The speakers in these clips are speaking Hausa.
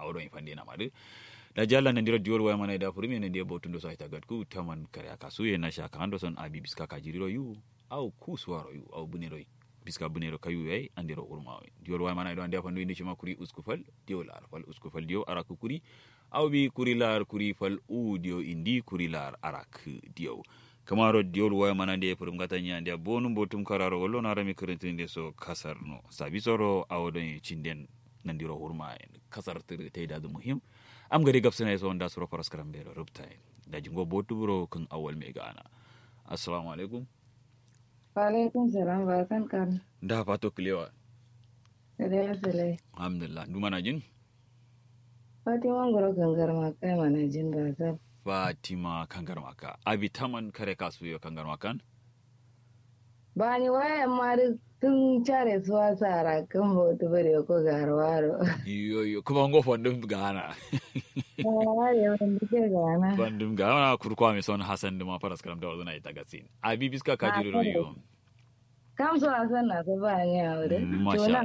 awdo en fande na madu da jalla nan diro diol waya mana da furmi nan dia botundo so ita gadku taman kare aka su ye na shaka ando son abi biska ka jiriro yu au kuswaro yu au bunero biska bunero kayu yai andiro urma diol waya mana do ande fandu indi shima kuri uskufal diol ar fal uskufal dio araku kuri au bi kuri lar kuri fal u dio indi kuri lar arak dio kamaro diol waya mana de purum gata nyande bonum botum kararo gollo na rami kurintinde so kasar no sabi soro awodon cinden nandiro hurma en kasar tir teyda du muhim am gari gabsana so onda soro faras karam bero rubta en da jingo botu bro kun awal me gana assalamu alaikum wa alaikum salam ba kan kan da fato kilewa sele sele alhamdulillah du mana jin fatima ngoro gangar ma kai mana jin ba ta fatima kangar maka abi taman kare kasu yo kangar makan ba ni wayan ma duk tun care suwa sara kan hoto bare ko garwaro yo yo kuma ngo fondum gana ai wanda ke gana bandum gana kurkwa mi son hasan duma faras karam da wazuna ita gasin abi biska ka jiro yo kam so asan na so ba ni aure masha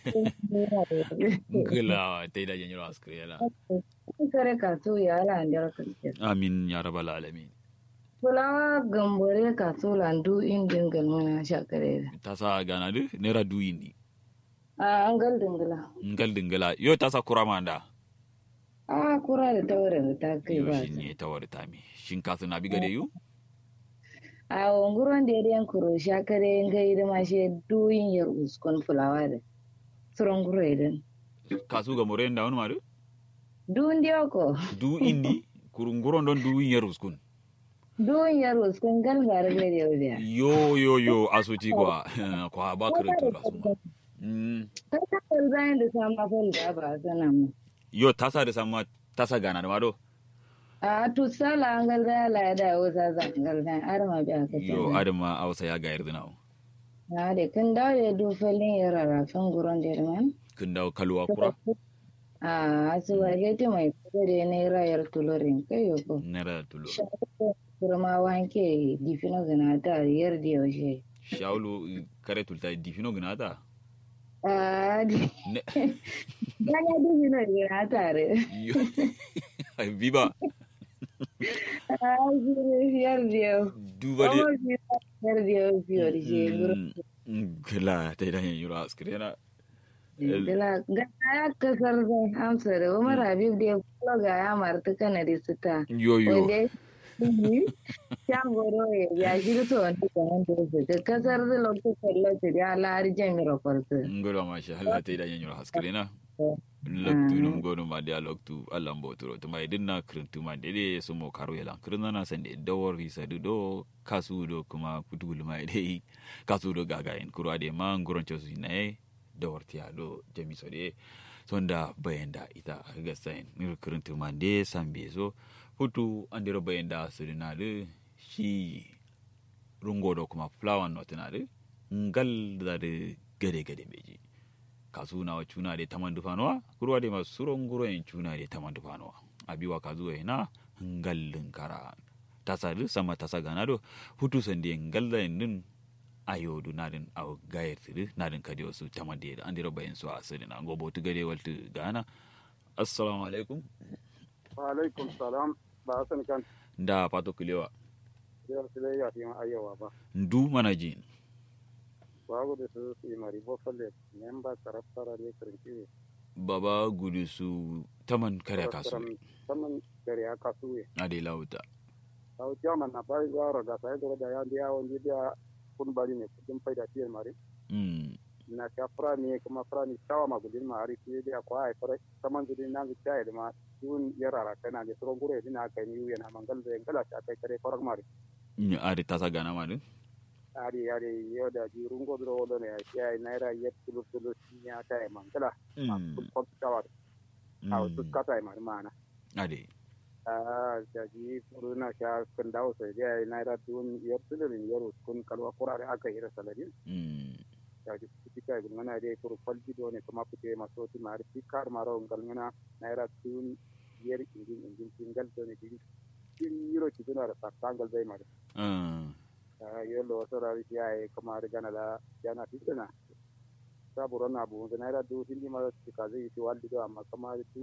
ngila tayda jenyiro askriyala kare ka so ya ala ndar ka amin ya rabbal alamin Fulawa gambore ka so landu indin galmana shakare tasa gana du nera du indi a an gal dingila ngal dingala yo tasa kurama nda a kura da taurin ta kai yo ba shin ne tawar tami shin kasu na biga da yu a wanguron da yadda kuro shakare ngai da ma she duyin yar uskon fulawa da suron guro idan kasu ga more nda wani madu duyin da ko du indi kurunguron don du yin ruskun duyin yar uskon gal bare da yau da yo yo yo asuci kwa kwa ba kirtu rasu mm kai ka kal bayan da sama fal da ba sana mu yo tasa da sama tasa gana da mado a to sala an gal da la da wasa zan gal da arma bi aka yo adama ausa ya ga yarda nawo na da kan dawo da du falin yar rafin guron da man kin dawo kalwa kura a su wa hete mai kudade ne rayar tulorin kai yo ko nera tulo kurma wanke difino gana ta yar da yaushe shawlu kare tulta difino gnata a di ne ganya difino gana tare yo viva a shi yar da yau duba de yar da yau fiye da shi gila ta idan yin yura askrena Dila ga ya kasar zai amsa da Umar Habib da ya kula ga ya marta kana da sita. yo yo Wanda ya ya goro ya ya shi to wanda ka nan da su ka kasar zai lokacin kallon ya lari jami'ar kwarta. ngoro masha Allah ta idan yin yura askrena loktu num gonu ma dia loktu Allah mbotoro to mai dinna krintu ma dede so mo karo yala kirna na sande dawor risa du do kasu do kuma kutugul mai dai kasu do gaga en kuro ade ma ngoron chosu ne dawar tiya do jami so de sonda bayenda ita ga sain ni krintu ma de sambe so futu andiro bayenda sudina de shi rungo do kuma flower not na de ngal da de gade gade beji kasu na wa cuna de taman dufanowa kurwa de masu suron guro en cuna de taman dufanowa abiwa kazu na ngallin kara tasa du sama tasa gana do hutu sande ngalla din ayo du nadin aw gayar tidu nadin kadi wasu taman de andiro bayin su asiri na gobo tu gade waltu gana assalamu alaikum wa alaikum salam ba san kan da pato kilewa yau sai ya fi ayyawa ba ndu mana jin babu da su su mari bo falle memba taraftara ne kirinki baba gudu su taman kare kasu saman gari aka suwe ade lauta au jama na bai yaro da sai da ya dia wani dia kun bari ne kudin faida tiyar mari mm na ka fara ne kuma fara ni tawa ma gudin ma ari tiye dia kwa ai fara saman gudin na ga tayi da ma dun yarara kana da tsoron gure dina kai ni yana mangal da ngala ta kai kare farak mari ni ade tasa gana ma din ari ari yo da ji rungo dro wodo ne ya naira yet tulu tulu ya tayi mangala ma mm kun ko tawa au su kata mari mana ade a jaji furuna sha kan dawo sai dai naira dun yar tulurin yaro kun kalwa kurare aka yi saladin mm jaji kutika gun mana dai furu falji do ne kuma fite maso ti mari fikar maro ngal ngana naira dun yar ingin ingin tingal do ne din tin yiro ti duna da tangal dai mari ah a yelo so ra ri ai kuma ri gana la jana ti dana saburo na bu naira du hindi ma ti kaze ti waldi do amma kuma